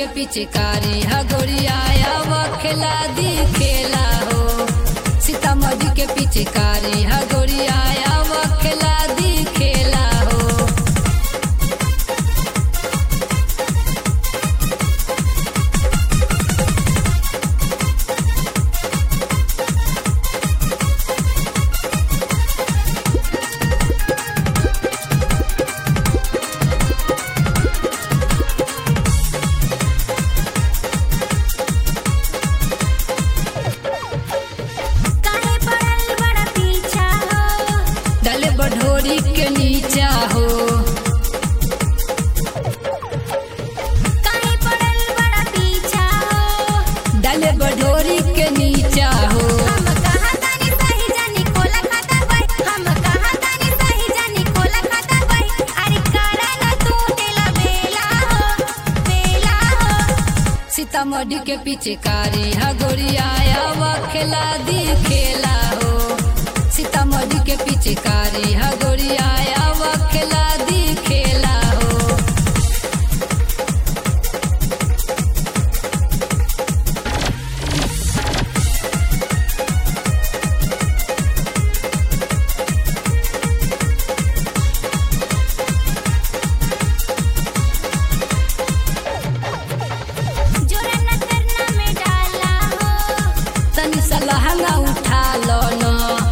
के पिचकारी ह गोरिया खेला दी खेला हो सीतामढ़ी के पिचकारी ह गोरिया खेला दी खेला हो काहे पड़ल बड़ा पीछा हो डले बढ़ोरी के नीचा हो काहे पड़ल बड़ा पीछा हो डले बढ़ोरी के नीचा हो हम कहा तानी सही जानी कोला खाता बाई हम कहा तानी सही जानी कोला खाता बाई अरे करा ना तू तेला बेला हो बेला हो सीतामढ़ी के पिचकारी ह गोरिया खेला दी खेला हो सीतामढ़ी के पिचकारी ह गोरिया खेला दी खेला हो जोरा न करना में डाला हो तनी सलहंगा उठा लो न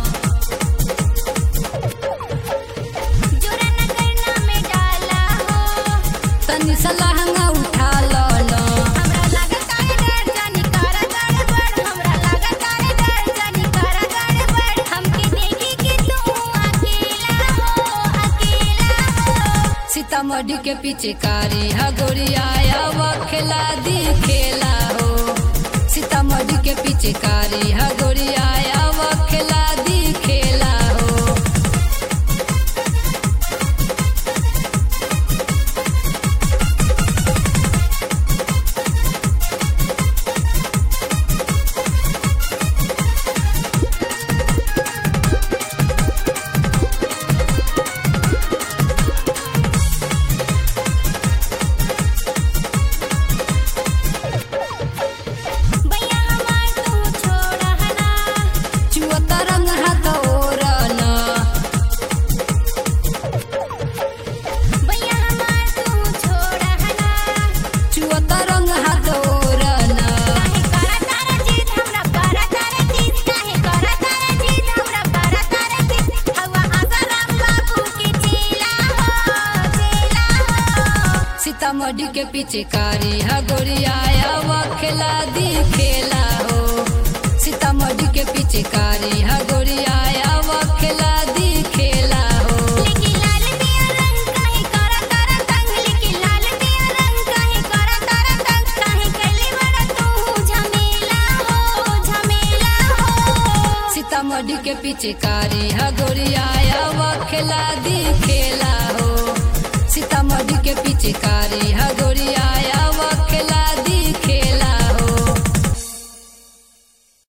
जोरा न करना में डाला हो तनी सलहंगा उठा लो न हमरा लागत तारे डर जानी करा गड़बड़ हमरा लागत तारे डर जानी करा गड़बड़ हमके देखी कि तू अकेला हो अकेला हो सीतामढ़ी के पिचकारी ह गोरिया खेला दी खेला हो सीतामढ़ी के पिचकारी ह गोरिया खेला दी खेला हो भैया हमार तू छोड़ हना चुअता रंग हाथ ओरन भैया हमार तू छोड़ हना चुअता रंग हाथ ओरन काहे करा तारा जीत हमरा करा तारा जीत काहे करा तारा जीत हमरा करा तारा जीत हवा आसाराम बाबू के चेला हो चेला हो सीतामढ़ी के पिचकारी ह गोरिया खेला दी खेला हो सीतामढ़ी के पिचकारी ह गोरिया खेला दी खेला हो लेके लाल दिया रंग काहे करा तारा तंग लेके लाल दिया रंग काहे करा तारा तंग काहे कैले बड़ा तू झमेला हो झमेला हो सीतामढ़ी के पिचकारी ह गोरिया खेला दी खेला